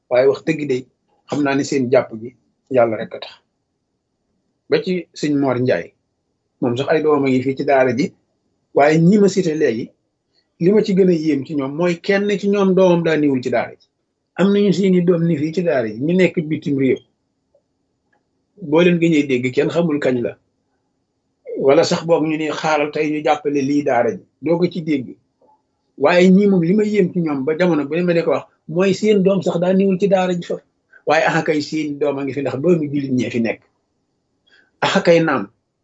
waaye wax dëgg de xam naa ne seen jàpp gi yàlla rek a tax ba ci sëñ Mor Njaay moom sax ay doomam a ngi fii ci daara ji waaye ñi ma cité léegi li ma ci gën a yéem ci ñoom mooy kenn ci ñoom doomam daa niwul ci daara ji am nañu seeni doom ni fii ci daara ji ñu nekk bitim réew boo leen gëñee dégg kenn xamul kañ la wala sax boog ñu ne xaaral tey ñu jàppale lii daara ji doo ko ci dégg waaye ñii moom li ma yéem ci ñoom ba jamono bu ne ma ne ko wax mooy seen doom sax daa niwul ci daara ji fa waaye axa kay seen doom a ngi fi ndax doomi jullit ñee fi nekk axa kay naam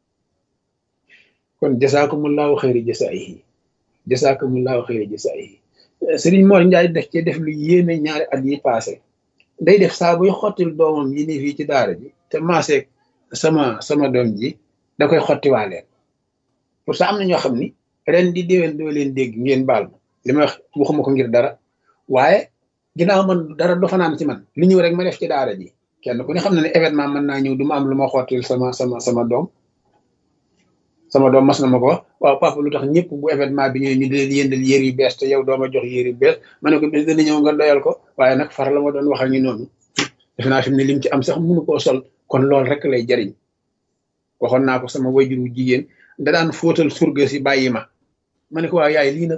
kon jasaakumullahu xayri jasaayihi jasaakumullahu xayri jasaayihi Sëriñ Mor Njaay def ci def lu yéeme ñaari at yi passé day def saa buy xottil doomam yi ni fii ci daara ji te maaseeg sama sama doom ji da koy xottiwaaleen pour ça am na ñoo xam ni ren di déwén doo leen dégg ngeen baal ma li ma wax waxuma ko ngir dara waaye ginnaaw man dara do fanaan ci man li ñëw rek ma def ci daara ji kenn ku ne xam na ne événement mën naa ñëw du ma am lu ma xottil sama sama sama doom sama doom mas na ma ko wax waaw papa lu tax ñëpp bu événement bi ñëwee ñu di leen yëndal yéer yu bees te yow dooma jox yéer yu bees ma ne ko bis dana ñëw nga doyal ko waaye nag far la ma doon wax ak ñu noonu defe naa fi mu ne lim ci am sax mënu koo sol kon loolu rek lay jariñ waxoon naa ko sama wayjur wu jigéen da daan fóotal surga si bàyyi ma ma ne ko waaw yaay lii nag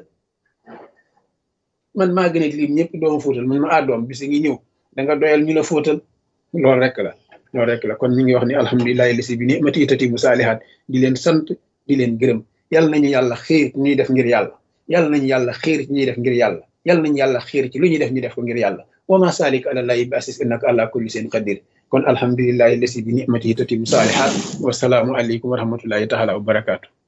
man maa gën a lim ñëpp dooma fóotal man ma ah doom bis ngi ñëw da nga doyal ñu la fóotal loolu rek la loolu rek la kon ñu ngi wax ni alhamdulilahi lisi bi ni mati tati bu saalihaat di leen sant di leen gërëm yàlla nañu yàlla xiir ci ñuy def ngir yàlla yàlla nañu yàlla xiir ci ñuy def ngir yàlla yàlla nañu yàlla xiir ci lu ñuy def ñu def ko ngir yàlla wa ma salik ala llahi bi asis innaka ala kulli seen qadir kon alhamdulilahi lisi bi ni mati tati bu saalihaat wasalaamu aleykum wa rahmatullahi taala wa barakaatu